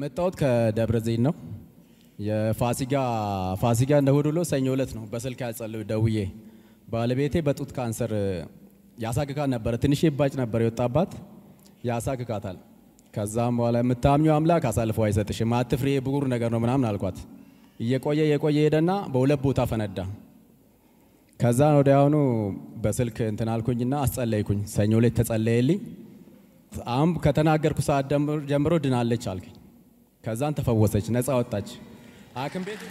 የመጣሁት ከደብረ ዘይት ነው። የፋሲጋ ፋሲጋ እንደ እሑድ ውሎ ሰኞ ዕለት ነው በስልክ ያጸልዩ ደውዬ ባለቤቴ በጡት ካንሰር ያሳክካት ነበረ። ትንሽ ባጭ ነበር የወጣባት ያሳክካታል። ከዛም በኋላ የምታምኘው አምላክ አሳልፎ አይሰጥሽም፣ አትፍሪ፣ ብጉር ነገር ነው ምናምን አልኳት። እየቆየ እየቆየ ሄደና በሁለት ቦታ ፈነዳ። ከዛ ወዲያውኑ በስልክ እንትን አልኩኝና አስጸለይኩኝ። ሰኞ ዕለት ተጸለየልኝ። አሁን ከተናገርኩ ሰዓት ጀምሮ ድናለች አልከኝ። ከዛን ተፈወሰች፣ ነፃ ወጣች። ሐኪም ቤት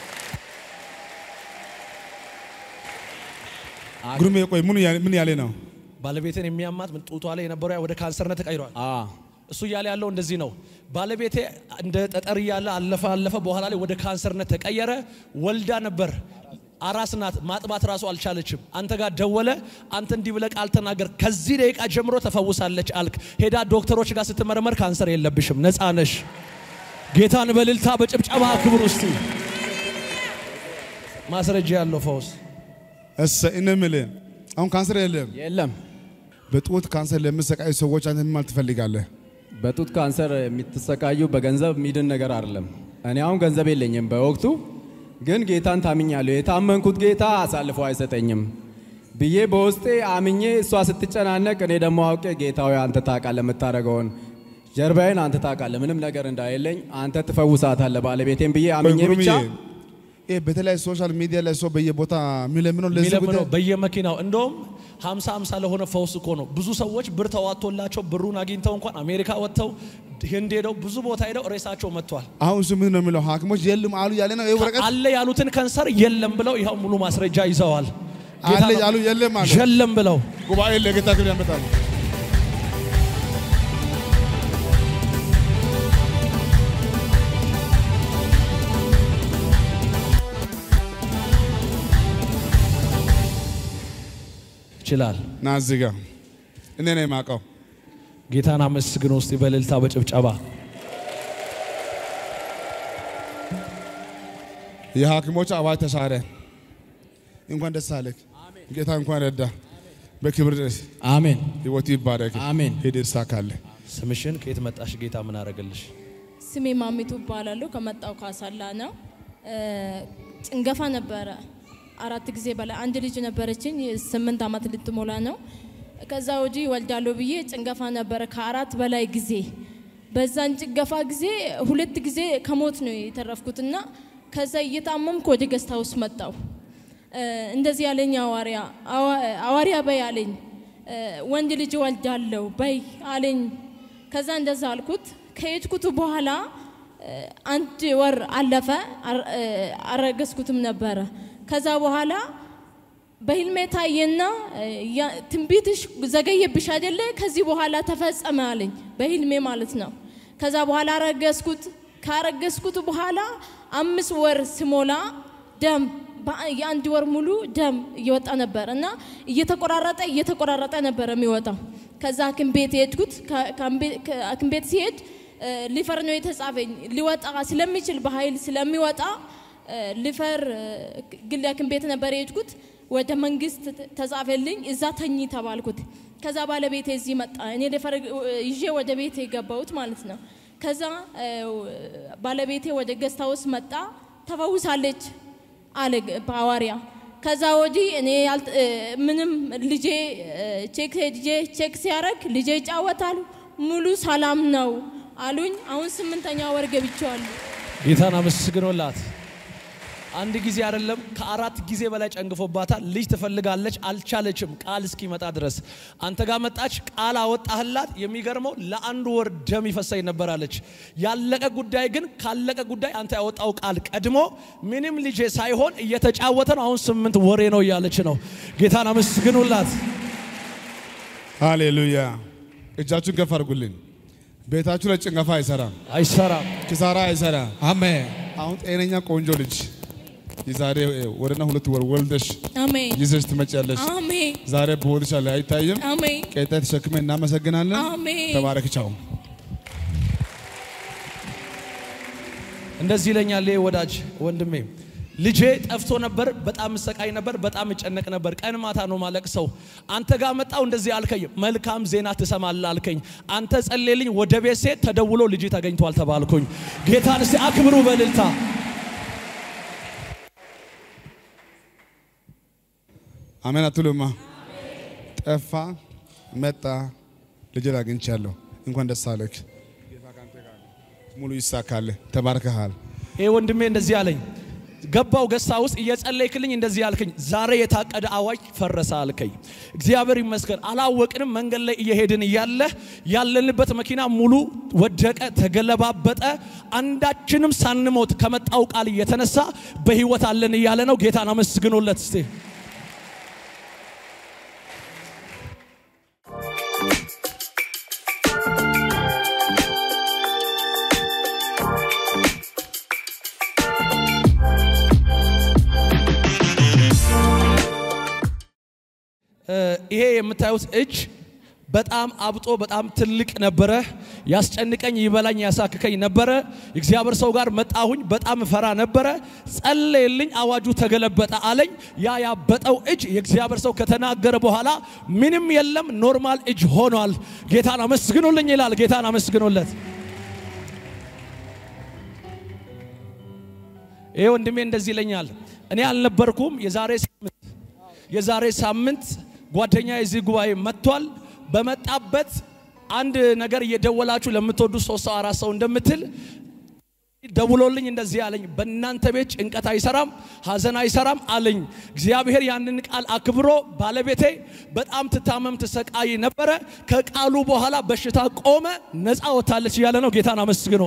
ጉርሜ ቆይ ምን ያለ ምን ያለ ነው? ባለቤቴን የሚያማት ምን ጡቷ ላይ የነበረው ወደ ካንሰርነት ተቀይሯል። አ እሱ እያለ ያለው እንደዚህ ነው። ባለቤቴ እንደ ጠጠር እያለ አለፈ አለፈ፣ በኋላ ላይ ወደ ካንሰርነት ተቀየረ። ወልዳ ነበር፣ አራስ ናት። ማጥባት ራሱ አልቻለችም። አንተ ጋር ደወለ። አንተ እንዲህ ብለህ ቃል ተናገር፣ ከዚህ ደቂቃ ጀምሮ ተፈውሳለች አልክ። ሄዳ ዶክተሮች ጋር ስትመረመር ካንሰር የለብሽም፣ ነፃ ነሽ። ጌታን በልልታ በጭብጨባ ክብር ውስጥ ማስረጃ ያለው ፈውስ እሰ እኔ የምልህ አሁን ካንሰር የለም። የለም በጡት ካንሰር ለሚሰቃዩ ሰዎች አንተ ምን ማለት ትፈልጋለህ? በጡት ካንሰር የምትሰቃዩ በገንዘብ የሚድን ነገር አይደለም። እኔ አሁን ገንዘብ የለኝም በወቅቱ ግን ጌታን ታምኛለሁ። የታመንኩት ጌታ አሳልፎ አይሰጠኝም ብዬ በውስጤ አምኜ እሷ ስትጨናነቅ እኔ ደግሞ አውቄ ጌታዊ አንተ ታውቃለህ የምታደርገውን ጀርባዬን አንተ ታውቃለህ ምንም ነገር እንዳይለኝ አንተ ትፈውሳታለህ ባለቤቴን ብዬ አምኜ ቆይ ብቻ ጉርሜ፣ ይሄ በተለያዩ ሶሻል ሚዲያ ላይ ሰው በየቦታ የሚለምነው ለዚህ የሚለምነው ጉዳይ በየመኪናው እንደውም ሀምሳ ሀምሳ ለሆነ ፈውስ እኮ ነው። ብዙ ሰዎች ብር ተዋጥቶላቸው ብሩን አግኝተው እንኳን አሜሪካ ወጥተው ህንድ ሄደው ብዙ ቦታ ሄደው ሬሳቸው መጥቷል። አሁን እሱ ምን ነው የሚለው ሐኪሞች የሉም አሉ ያለ ነው። ይሄ ወረቀት አለ ያሉትን ከንሰር የለም ብለው ይኸው ሙሉ ማስረጃ ይዘዋል። ጌታ አለ ነው። ያሉ የለም አሉ። የለም ብለው ጉባኤ ለጌታ ክብር ያመጣሉ። ይችላል። ና እዚህ ጋር እኔ ነው የማውቀው። ጌታን አመስግን ውስጥ በእልልታ በጭብጨባ የሐኪሞች አዋጅ ተሻረ። እንኳን ደስ አለህ። ጌታ እንኳን ረዳ። በክብር አሜን ህይወት ይባረክ። አሜን። ሄድ ይሳካልህ። ስምሽን ከየት መጣሽ? ጌታ ምን አረገልሽ? ስሜ ማሚቱ እባላለሁ። ከመጣው ካሳላ ነው። እ፣ ጭንገፋ ነበረ አራት ጊዜ በላይ አንድ ልጅ ነበረችኝ ስምንት ዓመት ልትሞላ ነው። ከዛ ወዲህ ወልዳለሁ ብዬ ጭንገፋ ነበረ ከአራት በላይ ጊዜ። በዛን ጭንገፋ ጊዜ ሁለት ጊዜ ከሞት ነው የተረፍኩትና ከዛ እየታመምኩ ወደ ገስታ ውስጥ መጣው። እንደዚህ ያለኝ አዋሪያ አዋሪያ በይ አለኝ። እ፣ ወንድ ልጅ ወልዳለሁ በይ አለኝ። ከዛ እንደዛ አልኩት። ከሄድኩት በኋላ እ፣ አንድ ወር አለፈ። አር- እ፣ አረገዝኩትም ነበረ። ከዛ በኋላ በህልሜ ታየና እ፣ ያ- ትንቢትሽ ዘገየብሽ አይደለ? ከዚህ በኋላ ተፈጸመ አለኝ። በህልሜ ማለት ነው። ከዛ በኋላ አረገዝኩት። ካረገዝኩት በኋላ አምስት ወር ስሞላ ደም በአ- የአንድ ወር ሙሉ ደም እየወጣ ነበር እና እየተቆራረጠ እየተቆራረጠ ነበር የሚወጣው። ከዛ ሐኪም ቤት ሄድኩት። ከ- ከሐኪም- ከሐኪም ቤት ሲሄድ እ፣ ሊፈር ነው የተጻፈኝ። ሊወጣ ስለሚችል በኃይል ስለሚወጣ እ፣ ሊፈር እ፣ ግል ሐኪም ቤት ነበር የሄድኩት። ወደ መንግስት ተ- ተጻፈልኝ። እዛ ተኝ ተባልኩት። ከዛ ባለቤቴ እዚህ መጣ። እኔ ሊፈር እ፣ ይዤ ወደ ቤት የገባሁት ማለት ነው። ከዛ እ፣ ባለቤቴ ወደ ገስታ ውስጥ መጣ። ተፈውሳለች አለ ሐዋርያ። ከዛ ወዲህ እኔ ያልት- እ፣ ምንም ልጄ እ፣ ቼክ ሄጄ ቼክ ሲያደርግ ልጄ ይጫወታሉ ሙሉ ሰላም ነው አሉኝ። አሁን ስምንተኛ ወር ገብቼዋለሁ። ጌታን አመስግኖላት። አንድ ጊዜ አይደለም ከአራት ጊዜ በላይ ጨንግፎባታል። ልጅ ትፈልጋለች፣ አልቻለችም ቃል እስኪመጣ ድረስ። አንተ ጋር መጣች፣ ቃል አወጣህላት። የሚገርመው ለአንድ ወር ደም ይፈሰኝ ነበራለች። ያለቀ ጉዳይ ግን ካለቀ ጉዳይ አንተ ያወጣው ቃል ቀድሞ ምንም ልጄ ሳይሆን እየተጫወተ ነው። አሁን ስምንት ወሬ ነው እያለች ነው። ጌታን አመስግኑላት። ሃሌሉያ። እጃችሁን ከፍ አድርጉልኝ። ቤታችሁ ላይ ጭንገፋ አይሰራም፣ አይሰራም። ኪሳራ አይሰራም። አሜን። አሁን ጤነኛ ቆንጆ ልጅ የዛሬ ወርና ሁለት ወር ወልደሽ አሜን ይዘሽ ትመጪያለሽ። አሜን ዛሬ በሆድሽ ላይ አይታይም። አሜን ቀጣይ ተሸክመ እናመሰግናለን። አሜን። ተባረክ። ቻው። እንደዚህ ይለኛል ይሄ ወዳጅ ወንድሜ ልጄ ጠፍቶ ነበር። በጣም እሰቃይ ነበር። በጣም እጨነቅ ነበር። ቀን ማታ ነው ማለቅ ሰው አንተ ጋር መጣው እንደዚህ አልከኝ። መልካም ዜና ትሰማለህ አልከኝ። አንተ ጸልልኝ። ወደ ቤት ሴት ተደውሎ ልጅ ተገኝቷል ተባልኩኝ። ጌታን እስቲ አክብሩ በልልታ አሜን አትሉማ? ጠፋ መጣ ልጅን አግኝቻለሁ። እንኳን ደስ አለክ። ጌታ ካንተ ጋር ነው። ሙሉ ይሳካል። ተባርከሃል። ይሄ ወንድሜ እንደዚህ አለኝ። ገባው ገሳ ውስጥ እየጸለይክልኝ እንደዚህ አልከኝ። ዛሬ የታቀደ አዋጅ ፈረሰ አልከኝ። እግዚአብሔር ይመስገን። አላወቅንም። መንገድ ላይ እየሄድን እያለ ያለንበት መኪና ሙሉ ወደቀ፣ ተገለባበጠ። አንዳችንም ሳንሞት ከመጣው ቃል እየተነሳ በህይወት አለን እያለ ነው። ጌታን አመስግኖለት እስቲ ይሄ የምታዩት እጅ በጣም አብጦ በጣም ትልቅ ነበረ። ያስጨንቀኝ፣ ይበላኝ፣ ያሳክከኝ ነበረ። የእግዚአብሔር ሰው ጋር መጣሁኝ። በጣም ፈራ ነበረ። ጸለየልኝ፣ አዋጁ ተገለበጠ አለኝ። ያ ያበጠው እጅ የእግዚአብሔር ሰው ከተናገረ በኋላ ምንም የለም፣ ኖርማል እጅ ሆኗል። ጌታን አመስግኑልኝ ይላል። ጌታን አመስግኑለት። ይሄ ወንድሜ እንደዚህ ይለኛል። እኔ አልነበርኩም። የዛሬ ሳምንት የዛሬ ሳምንት ጓደኛ የዚህ ጉባኤ መጥቷል። በመጣበት አንድ ነገር እየደወላችሁ ለምትወዱ ሶስት ሰው አራት ሰው እንደምትል ደውሎልኝ እንደዚህ አለኝ። በእናንተ ቤት ጭንቀት አይሰራም፣ ሀዘን አይሰራም አለኝ። እግዚአብሔር ያንን ቃል አክብሮ ባለቤቴ በጣም ትታመም ትሰቃይ ነበረ። ከቃሉ በኋላ በሽታ ቆመ፣ ነፃ ወጥታለች እያለ ነው። ጌታን አመስግኖ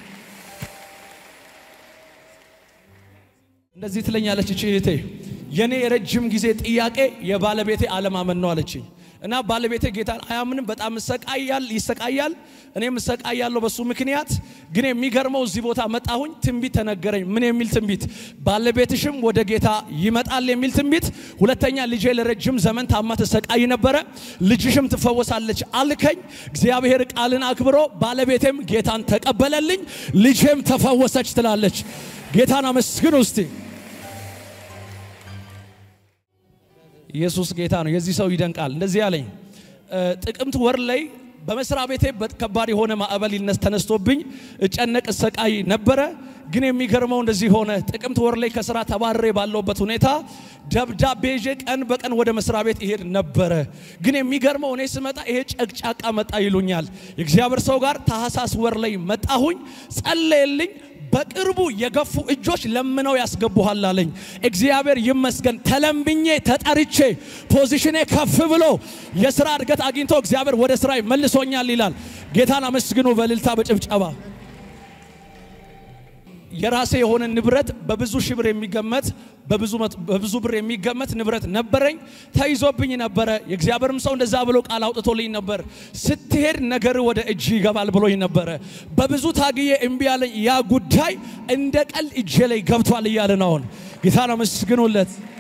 እንደዚህ ትለኛለች እቺ እህቴ፣ የኔ የረጅም ጊዜ ጥያቄ የባለቤቴ አለማመን ነው አለችኝ። እና ባለቤቴ ጌታን አያምንም፣ በጣም ይሰቃያል ይሰቃያል፣ እኔም እሰቃያለሁ በሱ ምክንያት። ግን የሚገርመው እዚህ ቦታ መጣሁኝ፣ ትንቢት ተነገረኝ። ምን የሚል ትንቢት? ባለቤትሽም ወደ ጌታ ይመጣል የሚል ትንቢት። ሁለተኛ ልጄ ለረጅም ዘመን ታማ ተሰቃይ ነበረ፣ ልጅሽም ትፈወሳለች አልከኝ። እግዚአብሔር ቃልን አክብሮ ባለቤቴም ጌታን ተቀበለልኝ፣ ልጄም ተፈወሰች ትላለች። ጌታን አመስግኑ እስቲ። ኢየሱስ ጌታ ነው። የዚህ ሰው ይደንቃል። እንደዚህ ያለኝ ጥቅምት ወር ላይ በመስሪያ ቤቴ ከባድ የሆነ ማዕበል ይነስ ተነስቶብኝ እጨነቅ እሰቃይ ነበረ። ግን የሚገርመው እንደዚህ ሆነ። ጥቅምት ወር ላይ ከስራ ተባረሬ ባለውበት ሁኔታ ደብዳቤ ይዤ ቀን በቀን ወደ መስሪያ ቤት ይሄድ ነበረ። ግን የሚገርመው እኔ ስመጣ ይሄ ጨቅጫቃ መጣ ይሉኛል። የእግዚአብሔር ሰው ጋር ታህሳስ ወር ላይ መጣሁኝ፣ ጸለየልኝ። በቅርቡ የገፉ እጆች ለምነው ያስገቡሃል አለኝ። እግዚአብሔር ይመስገን። ተለምብኜ ተጠርቼ ፖዚሽኔ ከፍ ብሎ የስራ እድገት አግኝቶ እግዚአብሔር ወደ ስራ መልሶኛል ይላል። ጌታን አመስግኑ በእልልታ በጭብጨባ። የራሴ የሆነ ንብረት በብዙ ሺህ ብር የሚገመት በብዙ ብር የሚገመት ንብረት ነበረኝ፣ ተይዞብኝ ነበረ። የእግዚአብሔርም ሰው እንደዛ ብሎ ቃል አውጥቶልኝ ነበር። ስትሄድ ነገር ወደ እጅ ይገባል ብሎኝ ነበረ። በብዙ ታግዬ እምቢ ያለኝ ያ ጉዳይ እንደ ቀል እጄ ላይ ገብቷል እያለ ነው። አሁን ጌታን አመስግኑለት።